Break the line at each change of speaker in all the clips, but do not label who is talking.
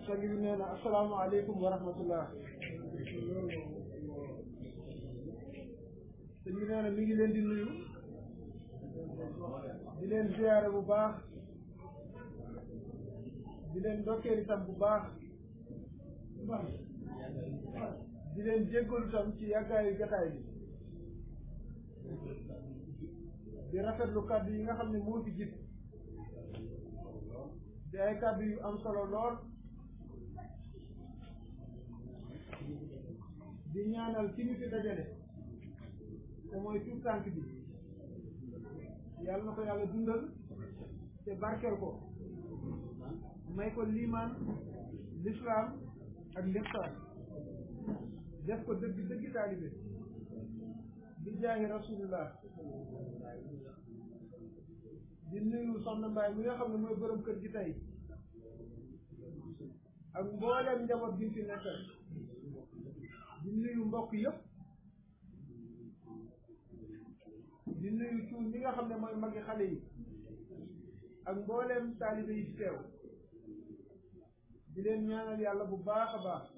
sang bi nee na asalaamaaleykum wa rahmatullah sëñ bi nee na mi ngi leen di nuyu di leen ziyaare bu baax di leen ndokkeel itam bu baax di leen jéggalu itam ci yàggaayu jataay bi di rafetlu kàddu yi nga xam ne moo fi jib di ay kàddu yu am solo lool di ñaanal ki ñu fi dajale te mooy tuut tànk bi yàlla na ko yàlla dundal te barkeel ko may ko liimaan lislaam ak lixsaan def ko dëgg dëgg taalibe bi jaahi rasulillah di nuyu soxna Mbaye mi nga xam ne mooy borom kër gi tey ak mbooleem njaboot bi fi nekkal di nuyu mbokk yëpp di nuyu cuun mi nga xam ne mooy magi xale yi ak mbooleem taalibe yi fi teew di leen ñaanal yàlla bu baax a baax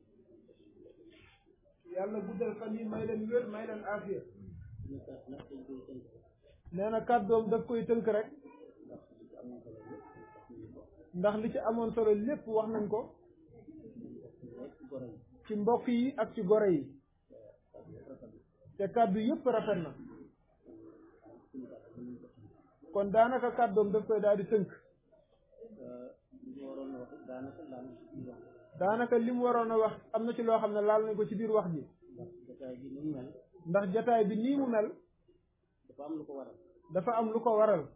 yàlla guddal fan yi may leen wér may leen aafiya nee na kàddoom daf koy tënk rek ndax li ci amoon solo lépp wax nañ ko ci mbokk yi ak ci gore yi te kàddu yëpp rafet na kon daanaka kàddoom daf koy daal di tënk daanaka li mu waroon a wax am na ci loo xam ne laal nañ ko ci biir wax ji ndax jataay bi nii mu mel
dafa am lu ko waral
dafa am lu ko waral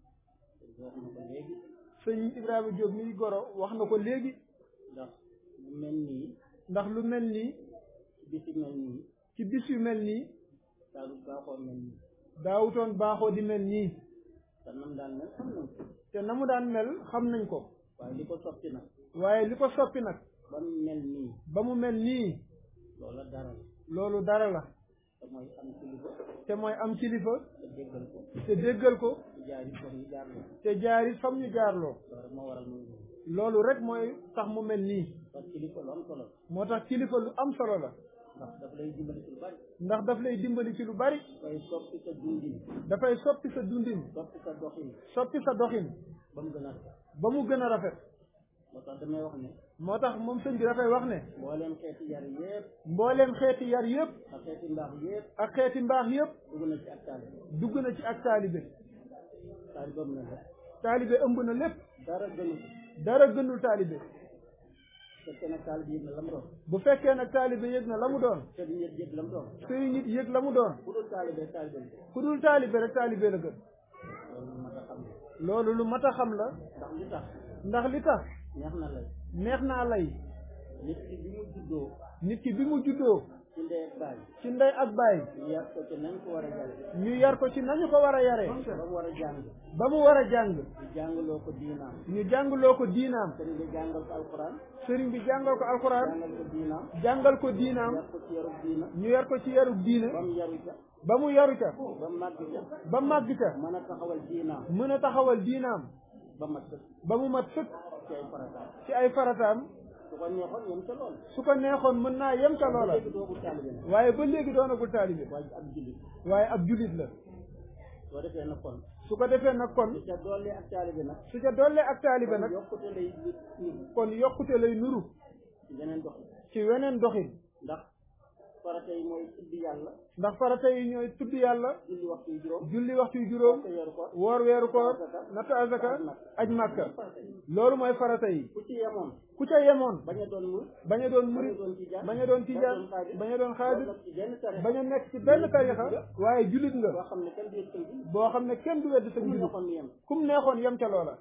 sëñ Ibrahima Diop mi goro wax na ko léegi
ndax lu mel nii
ndax lu mel nii
ci bis yu mel nii
ci bis yu mel nii
daal baaxoo mel nii
daawutoon baaxoo di mel nii
te nam daan mel xam nañ ko
te na mu daan mel xam nañ ko
waaye li ko soppi nag
waaye li ko soppi nag
ba mu mel nii
ba mu mel nii
loola dara la
loolu dara la
te mooy am kilifa
te mooy am kilifa
te déggal ko
te déggal ko
te jaari ko ñu jaar la
te jaarit fam ñu jaarloo
loolu rek moo waral muy noonu
loolu rek mooy tax mu mel nii
parce que kilifa lu am solo la
moo tax kilifa lu am solo la
ndax daf lay dimbali ci lu bari
ndax daf lay dimbali ci lu bari
dafay soppi sa dundin
dafay soppi sa dundin
soppi sa doxin
soppi sa doxin
ba mu gën a rafet
ba mu gën a rafet
moo tax damay wax ne
moo tax moom sëñ bi dafay wax ne
mbooleem xeeti yar yépp
mbooleem xeeti yar yëpp
ak xeeti mbaax yépp
ak xeeti mbaax yëpp
dugg na ci ak taalibe
dugg na ci ak taalibe
taalibe am na la
taalibe ëmb na lépp
dara gënu ko
dara gënul taalibe
fekkee nag taalibe yëg na la mu doon
bu fekkee nag taalibe yëg na la mu doon
te nit yëg la mu doon
sëriñ nit yëg la mu doon
ku dul taalibe taalibe la
ku dul taalibe rek taalibe la gën
loolu mat a xam ne
loolu lu mat a xam la
ndax li tax
ndax li tax
neex na lay
neex naa lay
nit ki bi mu juddoo
nit ki bi mu juddoo
ci ndey ak baay
ci ndey ak baay
ñu yar ko ci nañ ko war a yare
ñu yar ko ci nañu ko war a yaree
ba mu war a jàng
ba mu war a jàng
ñu jàngaloo ko diinaam
ñu jàngloo ko diinaam
sëriñ bi jàngal ko alxuraan
sëriñ bi jàngal ko alxuraan
jàngal ko diinaam
jàngal ko diinaam
yar ko ci yarub diina
ñu yar ko ci yarub diine
ba mu yaru ca
ba mu yaru ca
ba mu màgg ca
ba màgg ca
mën a taxawal diinaam
mën a taxawal diinaam
ba mat sëkk
ba mu mat sëkk
ci ay farataam
ci ay farataam
su ko neexoon yem ca lool
su ko neexoon mën naa yem ca loola
léegi doogu taalibe nag
waaye ba léegi doonagul taalibe
waaye ab jullit
waaye ab julit la
soo defee na kon
su ko defee nag kon
su ca dolli ak taalibe nag
su ca dollee ak taalibe nag
yokkute lay nit nit
kon yokkute lay nuru
ci beneen dox
ci weneen doxin
ndax farata yi mooy tudd yàlla
ndax farata yi ñooy tudd yàlla
julli waxtu yu juróom
julli waxtu yu juróom
te weeru ko
woor weeru koor natt azaka aj màkka
farata yi
loolu mooy farata yi
ku ci yemoon
ku ca yemoon
bañ a doon mur
bañ a doon
bañ a
murit
doon tijaan
bañ a doon tijaan bañ a doon xaadir
ci benn tare
bañ a nekk ci benn tarixa waaye julit nga
boo xam ne kenn du yëg bi
boo xam ne kenn du wedd sa
ñu
julit
waxoon yem
kum neexoon yem ca loola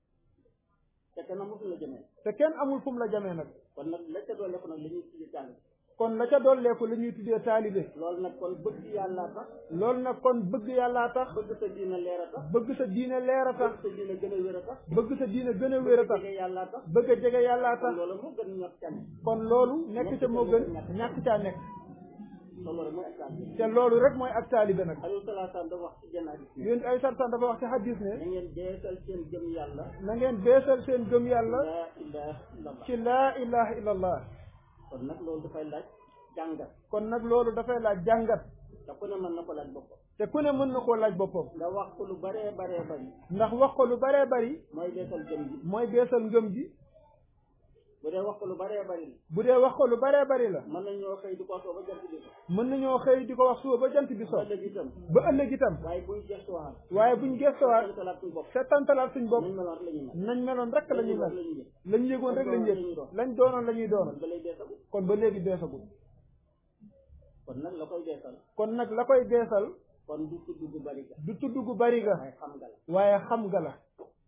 te kenn mosul la jëmee
te kenn amul fu mu la jamee nag
kon nag la ca doole ko nag la ñuy tuddi jàng
kon la ca dolleeku la ñuy tuddee taalibe
loolu nag kon bëgg yàlla tax
loolu nag kon bëgg yàllaa tax
bëgg sa diina leer a tax
bëgg sa diine leer a tax
bëgg sa diina gën a wér a tax
bëgg sa diine gën a wér a tax
bëgg yàlla tax
bëgg a jege yàllaa
kon
tax
loolu moo gën ñot can
kon loolu nekk ca moo gën ñàkk caa nekk
loolu rek mooy ak taalibe
te loolu rek mooy ak taalibe nag
alayhi salaatu salaam dafa wax ci jenn hadis ne
yéen ay sartan dafa wax ci hadis ne
na ngeen deesal seen gëm yàlla
na ngeen beesal seen gëm yàlla
laa ilaha illallah
ci laa ilaha illallah
kon nag loolu dafay laaj jàngat
kon nag loolu dafay laaj jàngat
te ku ne mën na ko laaj boppam
te ku ne mën na koo laaj boppam
nga wax ko lu baree baree bari
ndax wax ko lu baree bari
mooy deesal gëm gi
mooy beesal ngëm gi
bu dee wax ko lu baree bari
bu dee wax ko lu baree bari la
mën nañoo xëy di ko soo ba jant bi ko
mën nañoo xëy di ko wax suba ba jant bi so
ëllëg itam
ba ëllëg itam
waaye buñ gestuwaat
waaye buñ gestuwaat
dañ talaat suñ bopp
settantalaat suñ bopp
nañ meloon rek la ñuy mel
nañ meloon rek la ñuy
la
mel
ñuy mel
lañ yëgoon rek lañ yëg lañ doonoon la ñuy
kon
doonoon
ba lay deesagu
kon ba léegi beesagul
kon nag la koy deesal
kon nag la koy beesal
kon du tudd gu bari ga
du tudd gu bari ga
waaye xam nga la
waaye xam nga la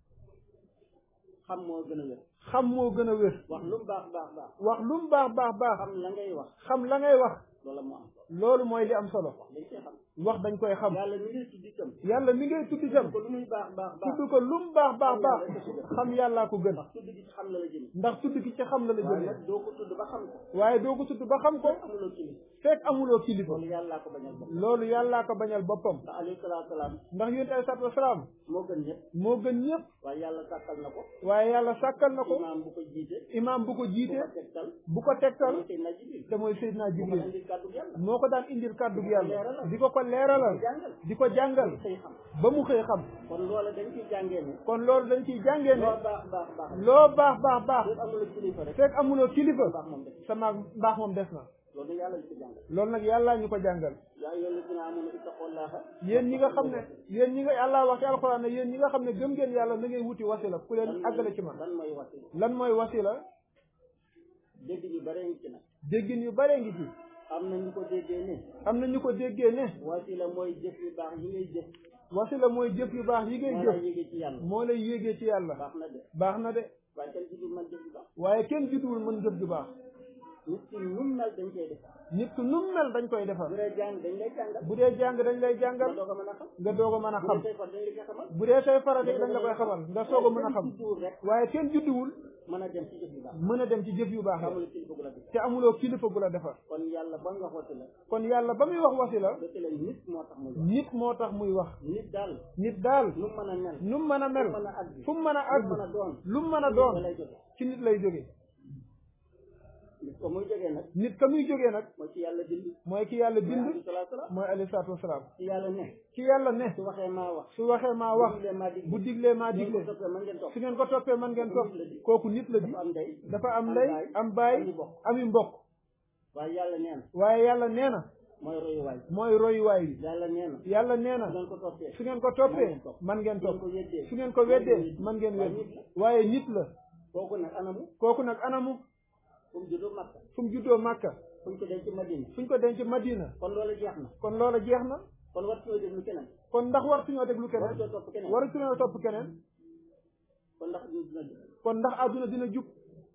xam moo gën a wér
xam moo gën a wér
wax lu mu baax baax baax
wax lu mu baax baax baax
xam la ngay wax
xam la ngay wax
loola moo am solo
loolu mooy li am solo
dañ koy xam
wax dañ koy xam
yàlla mi ngi tudd itam
yàlla mi ngay tudd itam
ko lu muy baax baax baax
tudd ko lu mu baax baax baax xam yàllaa ko gën
ndax tudd gi ci xam la la jëmi
ndax tudd gi ci xam la la
waaye
jëlee
nag doo ko tudd ba xam ko
waaye doo ko tudd ba xam ko
amuloo kili
fekk amuloo kilifa
loolu yàllaa ko bañal bopp
loolu yàllaa ko bañal boppam
ndax alayhi salaatu salaam
ndax yonent ay salaatu wasalaam
moo gën ñëpp
moo gën ñëpp
waaye yàlla sàkkal na ko
waaye yàlla sàkkal na ko
imaam bu ko jiite
imaam bu ko
bu
jiite
ko tegtal
bu ko tegtal
mooy Seydina Jibril
te mooy Seydina
bu ko
Jibril
indi kàddu yàlla
moo ko daan indil kàddu gi yàlla
leeralal.
di ko ko leeralal
jàngal
di ko jàngal
xëy xam
ba mu xëy xam
kon loola dañ ciy jàngee ne
kon loolu dañ ciy jàngee ne
loo baax baax baax
loo baax baax baax
lépp amuloo kilifa rek
fekk amuloo kilifa
baax moom def
sa maag mbaax moom des na
loolu yàlla li ko jàngal
loolu nag yàllaa ñu ko jàngal
yaa ayyuhal lazina aamanu ittaqullaaha
yéen ñi nga xam ne yéen ñi nga yàllaa wax ci alxuraan ne yéen ñi nga xam ne gëm ngeen yàlla na ngeen wuti wasila ku leen àggale ci man
lan mooy wasila
lan mooy wasila
dégg ñu bare ngi ci nag
déggin yu bare ngi ci
am na ñu ko déggee ne
am na ñu ko déggee ne
wasila mooy jëf yu baax yi ngay jëf
wasila mooy jëf yu baax yi ngay
moo lay
jëf
yéegee ci yàlla
moo lay yéegee ci yàlla
baax na de
baax na de
waaye kenn ci du man jëf yu baax
waaye kenn jutuwul mën jëf ju baax
nit ki nu mu mel dañ koy def
nit ku nu mu mel dañ koy defar
bu dee jàng dañ lay jàngal
bu dee jàng dañ lay
nga
jàngal
doog a mën a xam
nga doog a mën a
bu
xam
dee say far dañ la koy xamal
bu dee say farata yi dañ la koy xamal nga soog a mën a xam
kenn judduwul rek
waaye kenn judduwul
mën a dem ci jëf yu baax
mën a dem ci jëf yu baax yi
xamul kilifa gu la def
te amuloo kilifa gu la defar
kon yàlla ba nga xooti la
kon yàlla ba muy wax wasila
dëkk leen nit moo tax muy wax
nit moo tax muy wax
nit daal
nit daal
nu mu mën a mel
nu mu mën a mel
nu mu mën a àgg
fu mu mën a
lu mu mën a
àgg
doon
lu mu mën a
da
doon
lay jote
ci nit lay jóge
nit ko muy jógee nag
nit ka muy jógee nag
mooy ci yàlla bind
mooy ki yàlla
bind
bind
salaatu salaam
mooy alayhi salaatu wasalaam
ci yàlla ne
ki yàlla ne
su waxee maa wax
su waxee maa wax
bu diglee maa dig
bu diglee maa
ngeen
digle
ko toppee man ngeen topp
su ngeen ko toppee man ngeen topp kooku nit la di
dafa am ndey
dafa am
am
ndey
baay,
am baay
ami bokk.
ami mbokk
waaye yàlla nee na
waaye yàlla nee na
mooy royuwaay
mooy royuwaay bi
yàlla nee na
yàlla nee
su
na
ngeen ko toppee
su ngeen ko toppee man ngeen
su ngeen
topp
ko yeddee
su ngeen ko weddee man ngeen
waaye
wedd
nit la
waaye nit la
kooku nag anamu
kooku nag anamu
fu mu juddoo Makka
fu mu juddoo Màkka
fu ñu ko denc Madina
fu ñu ko denc Madina
kon loolu jeex na
kon loola jeex na
kon war suñoo déglu keneen
kon ndax war suñoo déglu
war
keneen
suñoo topp keneen
waru suñoo topp keneen
kon ndax ñu dina jub
kon ndax àdduna dina jub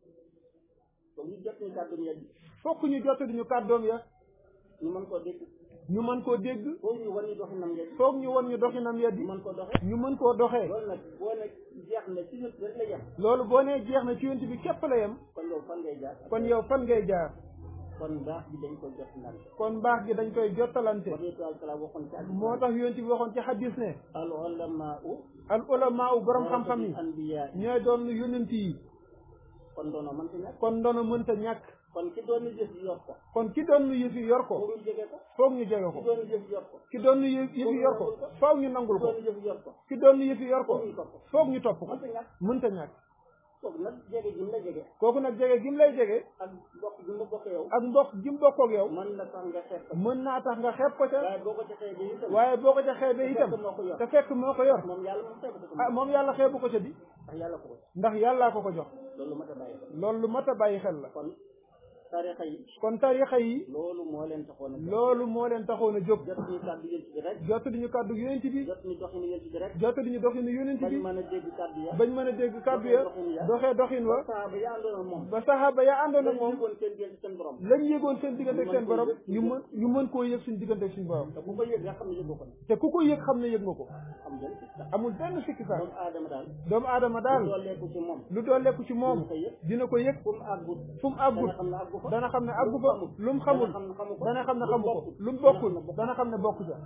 kon ñu jot ñu kàddu ñett
fokk ñu jottali ñu kàddoom ya
ñu mën koo dégg
ñu mën koo dégg
foofu ñu wan ñu doxinam yet
foog ñu won ñu doxinam ya
ñu
di
mën ko doxe
ñu mën koo doxee
loolu nag boo ne jeex na ci nit rek la yem
loolu boo nee jeex na ci yonent bi képp la yem
kon yow fan ngay jaar
kon yow fan ngay jaar
kon baax bi dañ ko jot naan
kon mbaax gi dañ koy jottalante
wa bi taala waxoon ci àddina
moo tax yonent bi waxoon ci xadis ne
al ulamaau
al ulama u borom xam-xam yi
anbiya
ñooy doon yonent yi
kon doono man fi nekk
kon ndono mënta ñàkk
kon ki doon jëf yor ko
kon ki doon nu yëf yi yor ko
foofu ñu jege ko
foog ñu jege
ki
ko
doon jëf yor ko
ki doon nu yëf yi yor ko foog ñu nangul
ki
ko
doon jëf yor ko
ki doon nu yëf yi yor ko
foofu ñu topp ko
foog ñu topp ko
man fi ñàkk
mënta ñàkk
kooku nag jege gi mu la jege
kooku nag jege gi mu lay jege
ak bokk gi mu bokk yow
ak mbokk gi mu bokk ak yow
mën na tax nga xeeb ko
mën naa tax nga xeeb ko ca
waaye boo ko ca xeebee itam
waaye boo ko ca xeebee itam
fekk moo ko yor
te fekk moo ko yor
moom yàlla moom xeebu ko
ah moom yàlla xeebu ko ca di
ndax yàlla ko ko
ndax yàllaa ko ko jox
loolu ma ta bàyyi xel
loolu lu mat a bàyyi xel la
kon tarixa yi
kon tarixa yi
loolu moo leen taxoon a jóg
loolu moo leen taxoon a jóg
jot ñu kàddu yéen ci rek
jot di ñu kàddu yonent bi
jot ñu doxinu yéen ci rek
jot di ñu doxinu yonent
bañ
bi
mën a dégg kàddu ya
bañ mën a dégg kàddu ya doxee doxin wa
saaba ya àndoon ak moom
ba saxaaba ya àndoon ak
dañ
moom
yëgoon seen diggante seen borom
lañ yëgoon seen diggante ak seen borom
ñu
ñu mën ñu mën koo yëg suñ diggante ak suñ borom
te ku ko yëg nga xam ne yëgoo ko
te ku ko yëg xam ne yëg nga ko
am ngeen ci sax
amul benn sikki sax
doomu aadama daal
doomu aadama daal
dooleeku ci moom
lu dooleeku ci moom
dina ko yëg
dina ko yëg
fu mu àggut
fu mu
dana
àggut
xam ne àggu fa
dana xam ne àggu fa lu mu xamul
dana xam ne xamu ko
dana xam ne
lu
xamu ko
bokkul.
lu mu bokkul
dana xam ne
dana xam ne bokku ca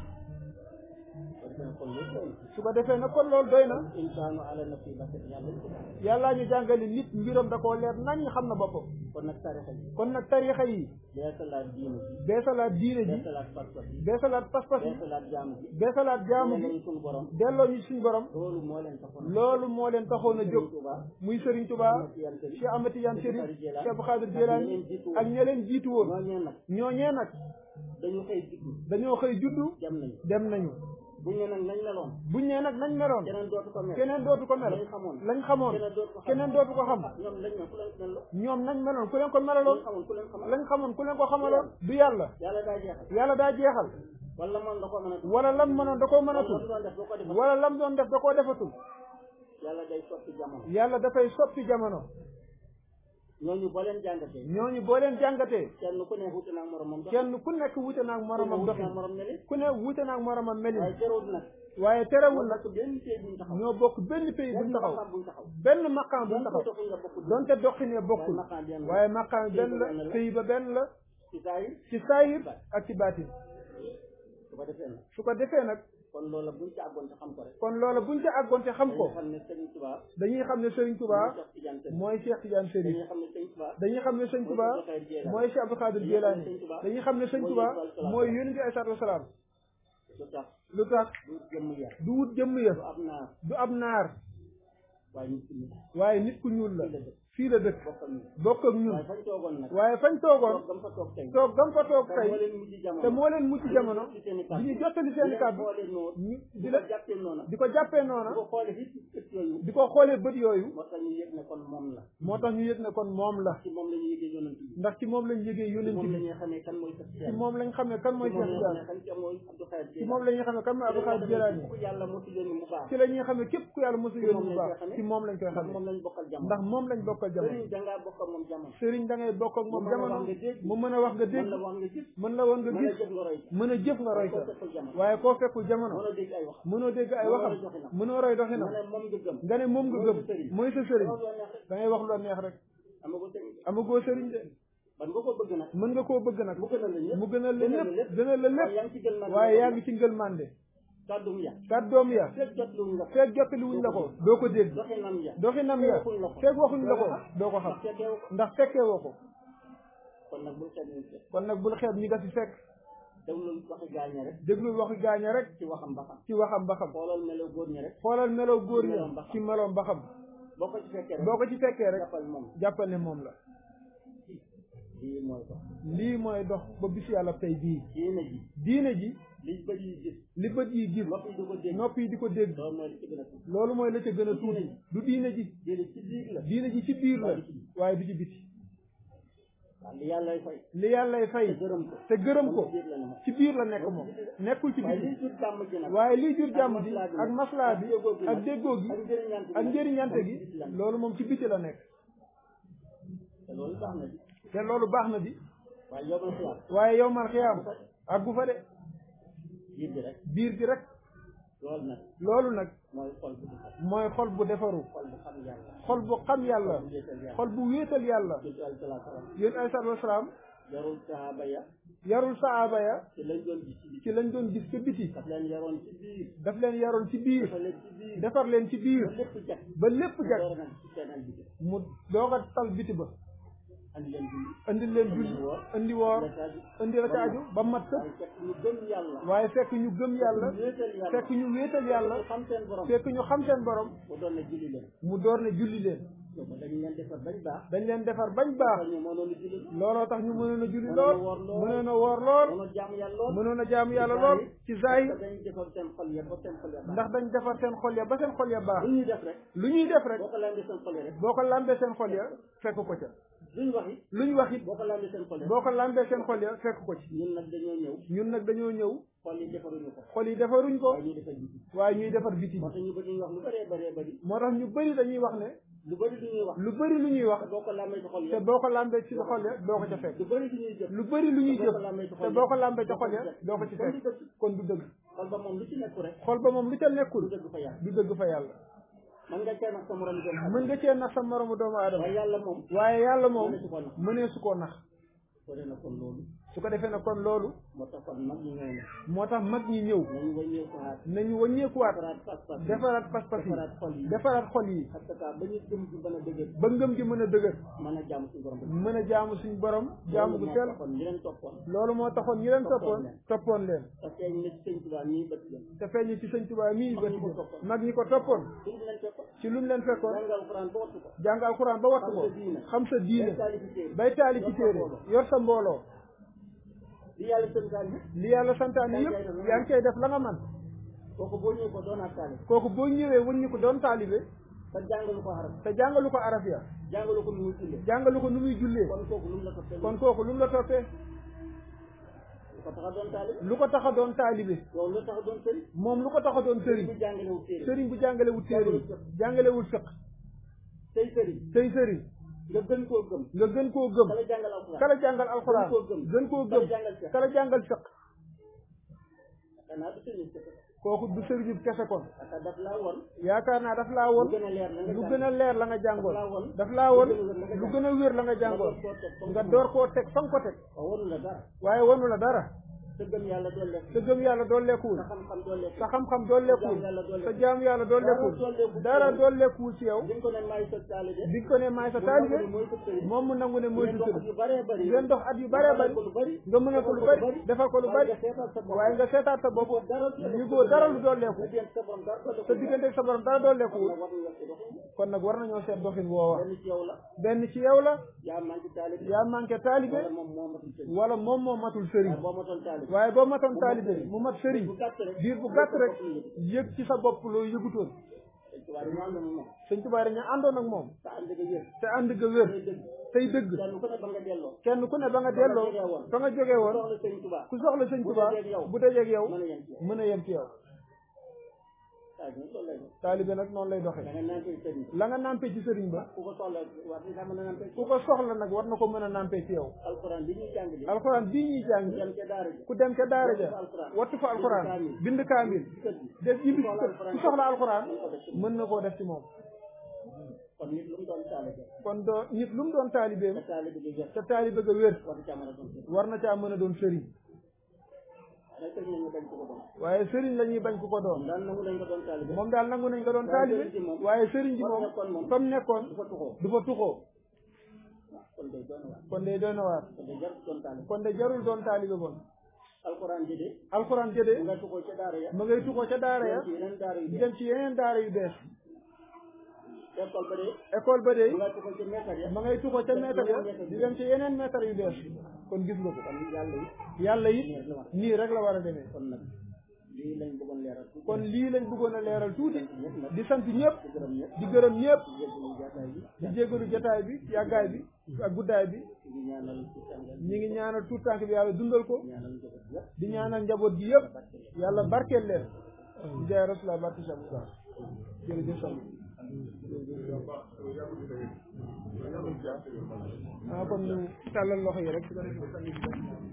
kon loolu doy na.
su ko defee nag kon loolu doy na
insaanu ala nafsi basir yàlla ñu ko daal
yàllaa ñu jàngali nit mbiram da koo leer nañ xam na boppam
kon nag tarixa yi
kon nag tarixa yi
beesalaat diine ji
beesalaat diine ji
beesalaat pas-pas yi
beesalaat pas-pas yi
beesalaat jaamu ji
beesalaat jaamu
delloo
gi
ñu suñu borom
delloo ñu suñu borom
loolu moo leen taxoon
loolu moo leen taxoon a jóg
Sëriñ Tuubaa
muy Serigne Touba Cheikh Ahmed Tidiane Chérif Cheikh Abdou Khadir Jilani ak ña leen jiitu woon
ñooñee nag
ñooñee nag
dañu xëy juddu
dañoo xëy juddu
dem nañu
dem nañu
buñ ne nag nañ meloon
buñ nee nag nañ meloon
keneen dootu ko mel
keneen dootu ko mel
lañ xamoon
lañ xamoon
keneen dootu ko xam
keneen dootu ko xam
ñoom lañ ne ku leen mel la
ñoom nañ meloon ku leen ko melaloon
lañ xamoon ku leen xamal
lañ xamoon ku leen ko xamaloon du yàlla
yàlla daa jeexal
yàlla daa jeexal
wala moom da ko mën a
wala lam mënoon da koo
wala
mënatul
doon def boo ko defal
wala lam doon def da koo defatul
yàlla day soppi jamono
yàlla dafay soppi jamono
ñooñu boo leen jàngatee
ñooñu boo leen jàngatee
kenn ku ne wuute naa moromam dox
kenn ku nekk wute naag moromam
wuute naa
doxin
morom meli
ku ne wute naag moromam melin
waaye terewul nag
waaye terewul nag
nag benn tey buñ taxaw
ñoo bokk benn pays buñ
benn
taxaw
maqaam buñ taxaw
benn maqaam buñ
benn
taxaw
doxin nga bokk
donte doxin ya bokkul
maqaam benn la
waaye maqaam benn la
benn la.
pays ba benn la
ci saa yi
ci saayir ak ci baatin
su ko defee nag
su ko defee nag
kon loola buñ ci àggoon te xam ko rek
kon loola buñ ca àggoon te xam ko
dañuy xam ne Serigne Touba
dañuy xam ne Serigne Touba
mooy Cheikh Tidiane Serigne
mooy Cheikh Tidiane Chérif
dañuy xam ne Serigne Touba
dañuy xam ne Serigne Touba mooy Cheikh Abdou Khadir Jilani dañuy xam ne Serigne Touba mooy yonent bi alayhi salaatu wasalaam
lu tax
lu tax
du jëmm ya
du wut jëmm ya
du ab naar
du ab naar
waaye nit ki nit
waaye nit ku ñuul la
fii la dëkk
fii la dëkk
bokk
bokk ak
ak ñun
ñun
waaye fañ toogoon nag
waaye fañ toogoon
toog gam fa toog tey
toog gam fa toog
te
tey
moo leen mujj jamono
te moo leen mucc jamono
ci seen i
di
kàddu
ñu jottali seen i kàddu
xoolee noonu
ñu
di
di
la
la
jàppee noonu
di ko jàppee
di
noona
ko xoolee fii ci ëtt yooyu
di ko xoolee bët yooyu
moo tax ñu yëg ne kon moom la
moo tax ñu yëg ne kon moom la
ci moom la ñu yëgee yonent bi
ndax ci moom lañ yëgee
ci
yonent
moom la
bi
ñuy xamee kan mooy sa
ci moom lañ xam ne kan mooy
ci moom
Cheikh
la ñuy
Tidiane
xamee kan mooy Abdou Khadir
ci moom la ñuy xam ne kan mooy Abdou Khadir Jilani
ku yàlla moo ci yónni mu baax
ci la ñuy xam ne képp ku yàlla mosu
ci
yónni
moom
bu
lañ
baax
koy xamee.
ci moom lañ koy
ndax
xam
moom lañ bokkal jamono
ndax moom lañ bokkal jamono
sëriñ dangaa bokk ak moom jamono
sëriñ da ngay bokk ak moom
mu mën a
jamono
wax nga dégg.
mu mën a wax nga
mën
dégg
la wax nga gis
mën la woon nga
mën a
gis
jëf nga roy
mën a jëf nga roy
koo
ko
fekkul jamono
waaye koo fekkul jamono
mën a dégg ay wax
mënoo dégg ay
Mënoo
waxam
roy doxinam.
mënoo roy doxinam
nga ne moom nga gëm
nga ne moom nga
mooy
gëm
sa sëriñ.
mooy sa sëriñ
loolu la neex rek
da ngay wax lu la neex rek
amagoo sëriñ
amagoo sëriñ de
ban nga ko bëgg nag
mën nga koo bëgg nag
mu gënal la ñëpp
mu gënal la
gënal la
lépp
lépp.
gënal la
waaye yaa
lépp
ngi ci gën man
waaye yaa ngi ci ngël mànde
kàddum ya
kàddoom ya
fekk jot lu nga
feeg jottali wuñ la ko doo ko dégg
doxinam ya
doxinam ya
waxuñ la ko.
feeg waxuñ la ko doo ko xam
ndax fekkeewu ko
ndax fekkee woo ko
kon nag bul xeeb ñu fekk
kon nag bul xeeb ñi nga fi fekk
déglu waxi gaañe rek
déglul waxi gaaña rek
ci waxam ba xam
ci waxam ba xam
xoolal melo góor ñi rek
xoolal melow góor
Ci meloom ba
ña
xam.
ci meloom ba xam
boo ko ci fekkee rek
boo ko ci fekkee rek
jàppal moom
jàppal ne moom la
lii mooy ko
lii mooy dox ba bis yàlla tey bii
diine ji
diine ji
li bëri yi gis
li bët yi gis
nopp yi du ko dégg
nopp yi di ko dégg
loolu mooy li ci gën a tuuti
loolu mooy la ca gën a tuuti du diine ji
diine ci biir la
diine ji ci biir la waaye du ci biti
waaw li yàlla lay fay
li yàllay
te
fay
gërëm ko
te gërëm ko
ci biir la ne moom
ci biir la nekk moom nekkul ci
waaye
biti
liy jur jàmm ji nag
waaye liy jur jàmm ji
maslaa bi
ak maslaa bi
déggoo gi
ak
nag,
déggoo gi
ak njëriñante
ak njëriñante gi
ci la ne.
loolu moom ci biti la nekk
te loolu baax na bi
te loolu baax na bi
waaye yow ma xiyaam
waaye yow man xiyaam àggu fa de
biir bi rek
biir gi rek
loolu nag
loolu nag
mooy xol bu defar
mooy xol bu defaru
xol bu xam yàlla
xol bu xam yàlla
bu wéetal yàlla
xol bu wéetal yàlla
jël al salaa salaam
yéen alayhi salaatu wasalaam
yarul sahaaba ya
yarul saaba ya
ci lañ doon gis ci biir
ci lañ doon gis ca biti
daf leen yaroon ci biir
daf leen yaroon ci biir
dafa leen ci biir
defar leen ci
ba
biir
lépp jag
ba lépp jag
door nag ci seenal bi
mu doog a tal biti ba
andi leen julli
indi leen julli indi woor indi la ca aju ba mat sëkk
waaye fekk ñu gëm yàlla
waaye fekk ñu gëm yàlla
wéetal yàlla
fekk ñu wéetal yàlla
ñu xam seen borom
fekk ñu xam seen borom
mu doon ne julli leen
mu door ne julli leen
donc dañ leen defar bañ baax
dañ leen defar bañ baax
ñu mënoon a julli
looloo tax ñu mënoon a julli
Mënoon a
lool
woor lool.
mënoon a woor lool
mënoon a jaamu yàlla lool
mënoon a jaamu yàlla lool ci zahir
dañ defar seen xol ya ba seen xol ya baax
ndax dañ defar seen xol ya ba seen xol ya baax
lu ñuy def rek
lu ñuy def rek
boo ko lambee seen xol ya rek
boo ko lambee seen xol ya fekk ko ca
luñ wax it
luñ wax it
boo ko lambee seen xol ya
boo ko lambee seen xol ya fekk ko ci
ñun nag dañoo ñëw
ñun nag dañoo ñëw
xol yi defaruñu ko
xol yi defaruñ ko
waaye ñuy defar biti
waaye ñuy defar biti
moo tax ñu bëri ñu wax lu bëree bëree bëri
moo tax ñu bëri dañuy wax ne
lu bëri lu ñuy wax
lu bëri lu ñuy wax
te boo ko lambee ci xol
te
ya
boo ko lambee ci xol ya doo ko ca fekk
lu bëri lu ñuy jëf
lu bëri lu ñuy jëf te boo ko lambee ca xol ya doo ko ci
kon du
fekk
dëgg
kon du dëgg
xol ba moom lu ci nekku rek
xol ba moom lu ca
du
nekkul
dëgg fa yàlla
du dëgg fa yàlla
man nga cee nax sa morom doomu aadama
mën nga cee nax sa moromu doomu aadama
waaye yàlla moom
waaye yàlla moom
mëneesu ko nax
mënee su koo nax
ko dee na kon loolu
su ko defee nag kon loolu
moo tax kon mag ñi ñëw na
moo tax mag ñi ñëw
nañu wàññee ko xaar
nañu wàññeekuwaat
defaraat pas-pas yi
defaraat pas-pas yi
defaraat xol yi
defaraat xol yi
parce que ba ñu gëm ci bana dëgër
ba ngëm gi mën a dëgër
mën a jaamu suñu borom
mën a jaamu suñu borom jaamu gu sell
kon ñi leen toppoon
loolu moo taxoon ñi leen toppoon toppoon leen
parce que ñu ne ci sëñ Tuubaa nii bët leen
te feeñ ci sëñ Tuubaa mii
Mag
ba
ñi ko toppoon.
mag ñi ko toppoon
suñu leen toppoon
ci lu mu leen fekkoon
jàngal Alxuraan ba wattu ko
jàng alxuraan ba wattu ko
Xam sa diine.
xam sa diine
day taali ci téere
bay taali ci téere yor sa mbooloo
li yàlla sënkaan yi
li yàlla santaane yëpp yaa ngi koy def la nga man
kooku boo ñëwee ko doonaat taali
kooku boo ñëwee wëññi ko doon taalibe
te jàngalu ko xaram
te jàngalu ko araf ya
jàngalu ko nu muy jullee
jàngalu ko nu muy jullee
kon kooku lu mu la toppee
kon kooku lu mu la toppee
lu ko tax a doon taali
lu ko tax a doon taalibe
yow lu tax a doon sëriñ
moom lu ko tax a doon sëriñ
bu jàngalewul téere
sëriñ bu jàngalewul téere jàngalewul fiq
tey sëriñ
tey sëriñ
nga gën koo gëm
nga gën koo gëm
kala jàngal alxuraan
kala jàngal alxuraan
Gën koo gëm.
gën koo
kala
gëm
jàngal fiq
kala jàngal fiq
xanaa du sëriñ kese
kooku du sëriñu kese kon
parce que daf laa won
yaakaar naa daf laa
lu
woon
gën a leer la nga
lu
jàng.
gën a leer la nga jàngoon
daf laa won
daf laa woon
lu
lu gën a wér la nga jàngoon nga door koo teg fa nga ko teg
waaw wonu la dara
waaye wonu la dara
sa gëm yàlla doon lekk
sa gëm yàlla dooleekuwul
sa xam-xam doon lekk
sa xam-xam dooleekuwul sa jaam yàlla dooleekuwul dara dooleekuwul ci yow
bi nga ko ne maay sa taalibe
bi nga ko ne maay sa taalibe
mooy sa sëriñ
moom mu nangu ne mooy
ngeen
sa
dox
sëriñ
yu bëree bëri
ngeen dox at yu bëree bëri
ko lu bëri
nga mën a ko lu bëri defal ko lu bëri waaye nga seetaat sa bopp yëgoo dara lu dooleeku
sa borom dara ko
sa diggante ak sa borom dara dooleekuwul
war nga ci dox
kon nag war nañoo seet doxin woowa
benn ci yow la
benn ci yow la
yaa manqué taalibe
yaa manqué taalibe
wala moom moo matul sëriñ
wala moom moo matul sëriñ
waaye boo matoon taalibe
waaye boo matoon taalibe mu mat sëriñ
bu gàtt rek
diir bu gàtt rek yëg ci sa bopp loo yëgutoon
waaye ñu ànd moom
sëñ Tuubaa dañu àndoon ak moom
sa ànd ga yër
te ànd ga wér
day dëgg
tey dëgg
kenn ku ne ba nga delloo
kenn ku ne ba nga delloo fa nga jógee woon
soxla sëriñ Tuubaa
ku soxla sëñ Tuubaa
dajeeg yow.
bu dajeeg yow
mën a yem ci yow
mën a yem ci yow
saa bi loolu lay doon
taalibe nag noonu lay
da
doxee
nga naan koy sëriñ
la nga nampé ci sëriñ ba
ku ko soxla war nga mën a naan koy
ku ko soxla nag war na ko mën a nampé ci yow
alxuraan bi ñuy jàng li
alxuraan bii ñuy jàng
dem ca daara ji
ku dem ca daara ja wattu fa alxuraan bind kaamil
ci kër gi
def ñibbi ci kër ku soxla alxuraan mën na koo def ci moom
kon nit lu mu doon taalibe
kon doo nit lu mu doon taalibeem
te taalibe gi wér
te taalibe ga wér
war ca mën a doon sëriñ
war na caa mën a doon sëriñ
waaye sëriñ ñu bañ ko ko doon
waaye sëriñ la ñuy bañ ku ko doon
daan nangu dañ ko doon taalibe
moom daal nangu nañ ko doon taalibe waaye sëriñ ji moom fa mu nekkoon
du fa tuxoo
du fa tuxoo
kon day doon waar
kon day doy na waar
kon day jar doon taalibe
kon de jarul doon taalibe bon
alxuraan ji de
alxuraan
mu
jëde
nga tuxoo ca daara ya
ma ngay tuxoo ca daara ya
ci yeneen daara yi
di dem ci yeneen daara yu bees
école ba de
école ba de
mu nga tuxoo ca meetar ya
ma ngay tuxoo ca meetar ya di dem ci yeneen meetar yu bees kon gis nga ko
kon yàlla yi
yàlla it
neer la wax
nii rek la war a demee
kon nag lii lañ bëggoon leeral tuuti
kon lii lañ bëggoon a leeral tuuti
ñëpp nag
di sant ñëpp
di gërëm ñëpp
di gërëm ñëpp
di jéggalu jaataay bi
di jégalu jotaay bi yàggaay bi ak guddaay bi
di ñaanal ci tàngal
ñi ngi ñaanal tout tànk bi yàlla dundal ko
ñaanal njaboot yëpp
di ñaanal njaboot gi yëpp yàlla barkeel leen di jaay rasulullah barke Cheikh Moussa jërëjëf Sam ah kon ñu tàllal loxo yi rek su ko defee